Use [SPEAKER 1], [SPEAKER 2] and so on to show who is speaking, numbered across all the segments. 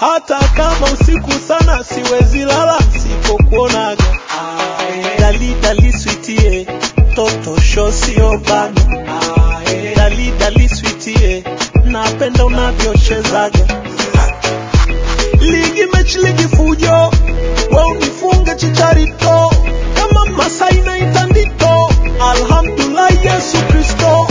[SPEAKER 1] hata kama usiku sana siwezi lala sipokuonaga dali dali sweetie toto sho sio bana dali dali sweetie napenda unavyochezaga ligi mechi ligi fujo we unifunge chicharito kama masai na itandito alhamdulillah yesu kristo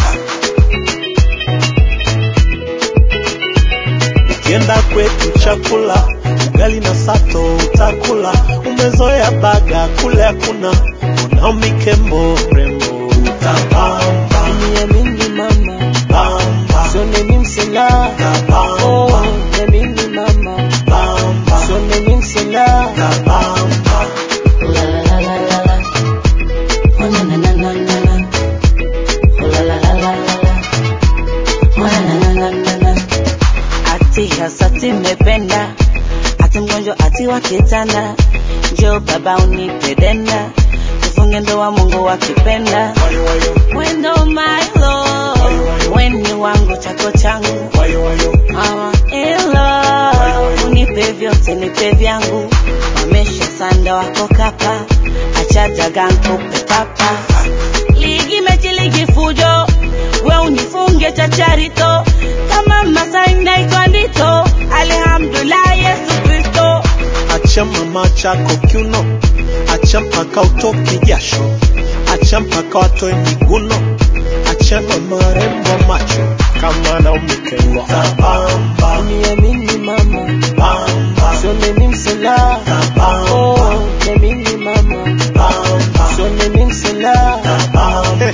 [SPEAKER 1] ukienda kwetu chakula ugali na sato utakula umezoea baga kule hakuna Naomi Kembo rembo utapamba
[SPEAKER 2] Niamini mama,
[SPEAKER 1] bamba
[SPEAKER 2] sione mimi msela.
[SPEAKER 1] Tabamba.
[SPEAKER 2] Oh, niamini mama,
[SPEAKER 1] bamba
[SPEAKER 2] sione mimi msela.
[SPEAKER 1] bamba
[SPEAKER 2] La la la la la la. Oh na na na na na na. Oh la la la la la la. Oh na na na na na na. Ati hasati mependa, ati mgonjwa ati wakitana, njoo baba unipe denda, tufunge ndoa Mungu akipenda.
[SPEAKER 1] wayo wayo
[SPEAKER 2] Wendo my love, weni wangu chako changu
[SPEAKER 1] wayo wayo
[SPEAKER 2] Mama ilo unipe vyote nipe vyangu, wamesha sanda wako kapa, acha daga nkupe papa. Ligi mechi ligi fujo, we unifunge chacharito, kama Masai na Ikondito, alhamdulillah Yesu Kristo.
[SPEAKER 1] acha mama chako kiuno, acha mpaka utoke jasho, acha mpaka watoe miguno, acha na marembo macho kama Naomi Kembo. Tabamba,
[SPEAKER 2] Niamini mama,
[SPEAKER 1] bamba,
[SPEAKER 2] sione mimi msela.
[SPEAKER 1] tabamba,
[SPEAKER 2] Oh, niamini mama,
[SPEAKER 1] bamba,
[SPEAKER 2] sione mimi msela.
[SPEAKER 1] tabamba.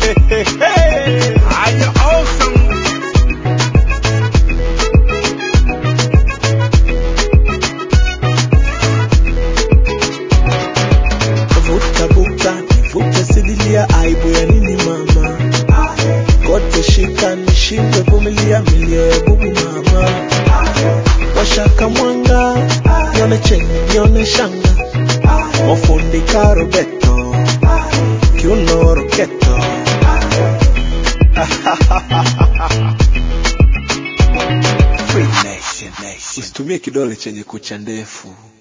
[SPEAKER 1] Are you awesome? Vuta buta, nivute sidilia, aibu ya nini mama? Kote shika nishindwe vumilia, milio ya bubu mama. Washaka mwanga, nione cheni, nione shanga, wafundi karobeto, kiuno roketo. Free nation, nation. Usitumie kidole chenye kucha ndefu.